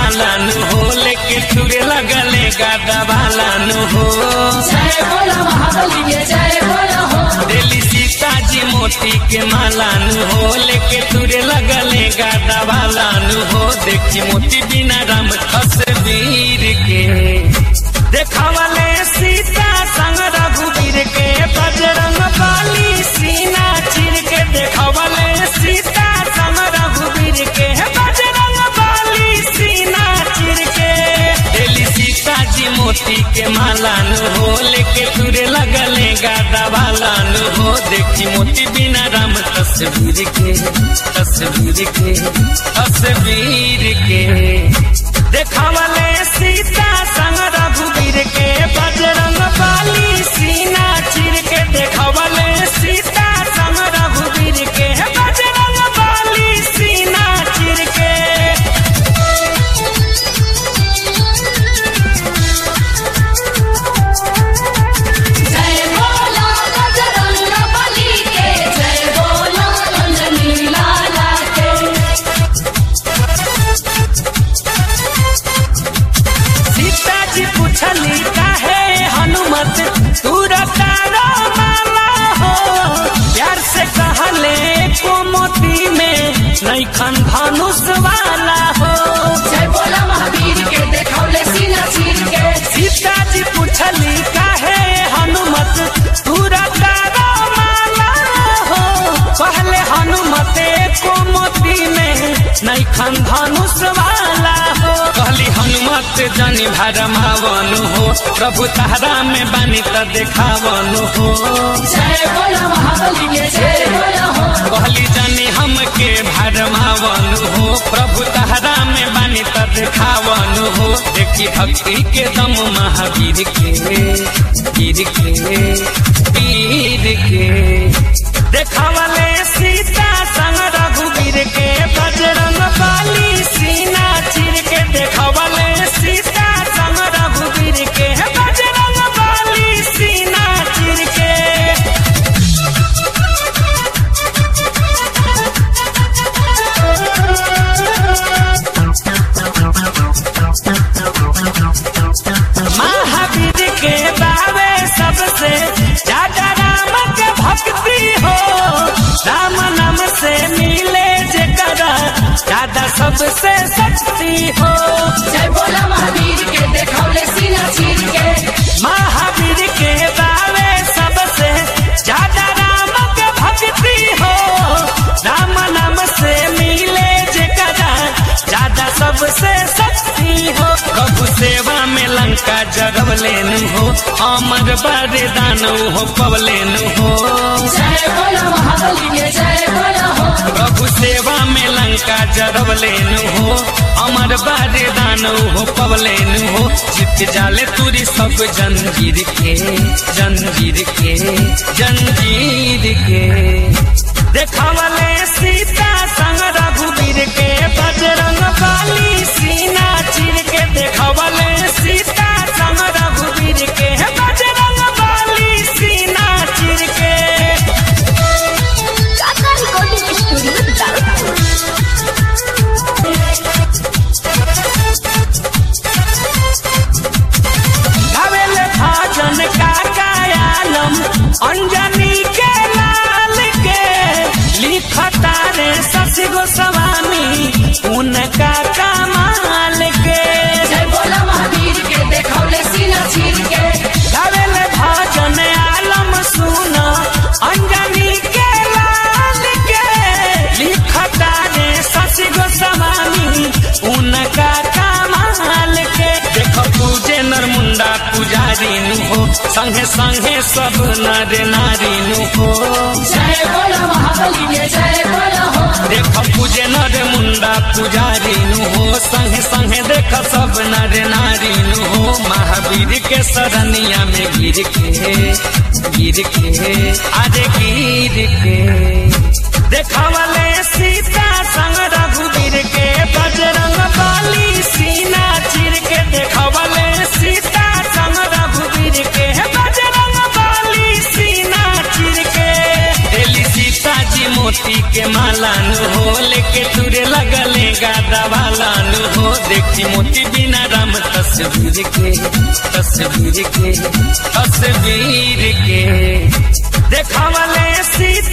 मालानु हो लेके तुरे लगले गादा बालानु हो जय बोलो महाबली के जय बोलो हो दिल्ली सीताजी मोती के मालानु हो लेके तुरे लगले गादा बालानु हो देखी मोती बिना राम तस्वीर के देखावले सीता संग रघुवीर के बजरंग बाली सीना चीर के देखावले सीता संग रघुवीर के बजरंग बाली सीना चीर के दिल्ली सीताजी मोती के मालानु हो लेके तुरे लगले गादा बालानु हो देखी मोती बिना राम तस्वीर के तस्वीर के तस्वीर के देखावले सीता संग रघुवीर के बजरंग बाली सीना चीर के देखावले सीता संग रघुवीर के बजरंग बाली सीना चीर के जय बोलो बजरंग बली के जय बोलो अंजनी लाला के सीता जी पूछली काहे हनुमत तू रतारो माला हो प्यार से कहले कोमती में नैखन धनुष वाला हो जय बोलो महावीर के देखौले सीना चीर के सीता जी पूछली काहे हनुमत तू रतारो माला हो पहले हनुमत कोमती में नैखन धनुष वाला हो कहली हनुमत जनी भरमावनु हो प्रभु तारा में बानी त देखावनु हो जय बोलो महाबली के जय बोलो हो कहली जनी हमके भरमावनु हो प्रभु तारा में बानी त देखावनु हो देखी भक्ति के दम महावीर के वीर के वीर के देखावले सीता संग रघुवीर के बजरंग बाली सीना चीर के देखावले सीता संग रघुवीर के बजरंग बाली सीना चीर के महावीर के बावे सबसे ज्यादा राम के भक्ति हो राम नाम से मिले जकरा ज्यादा सबसे शक्ति हो जय बोलो महावीर के देखौले सीना चीर के महावीर के बावे सबसे ज्यादा राम के भक्ति हो राम नाम से मिले जकरा ज्यादा सबसे शक्ति हो प्रभु सेवा में लंका जगव लेनु हो अमर बरदान हो पवलेन हो जय बोलो महाबली के जय बोलो हो प्रभु सेवा में लंका जरब लेनु हो अमर बरदान हो पवलेन हो जीत जाले तुरी सब जंजीर के जंजीर के जंजीर के देखावले सीता संग रघुवीर के बजरंग बाली सीना चीर के देखावले सीता संग रघुवीर के बजरंग बाली सीना चीर के काका रिकॉर्डिंग स्टूडियो दाउदपुर गावेल भाजन का कायालम अंजनी के लाल के लिखता रे शशि गोस्वामी उनका कमाल के जय बोलो महावीर के देखौले सीना चीर के गावेल भाजन आलम सुन अंजनी के लाल के लिखता रे शशि गोस्वामी उनका कमाल के देखो पूजे नर मुंडा पुजारी नु हो संगे संगे सब नर नारी नु हो जय बोलो महाबली के जय बोलो हो देख पूजे नर मुंडा पुजारी नु हो संगे संगे देख सब नर नारी नु हो महावीर के सरनिया में गिर के गिर के अरे गिर के देखावले सीता संग रघुवीर के बजरंग बाली सीना चीर के देखावले सीता संग रघुवीर के बजरंग बाली सीना चीर के दिल्ली सीता जी मोती के माला नु हो लेके तुरे लगले गादा वाला नु हो देखी मोती बिना राम तस्वीर के तस्वीर के तस्वीर के देखावले सीता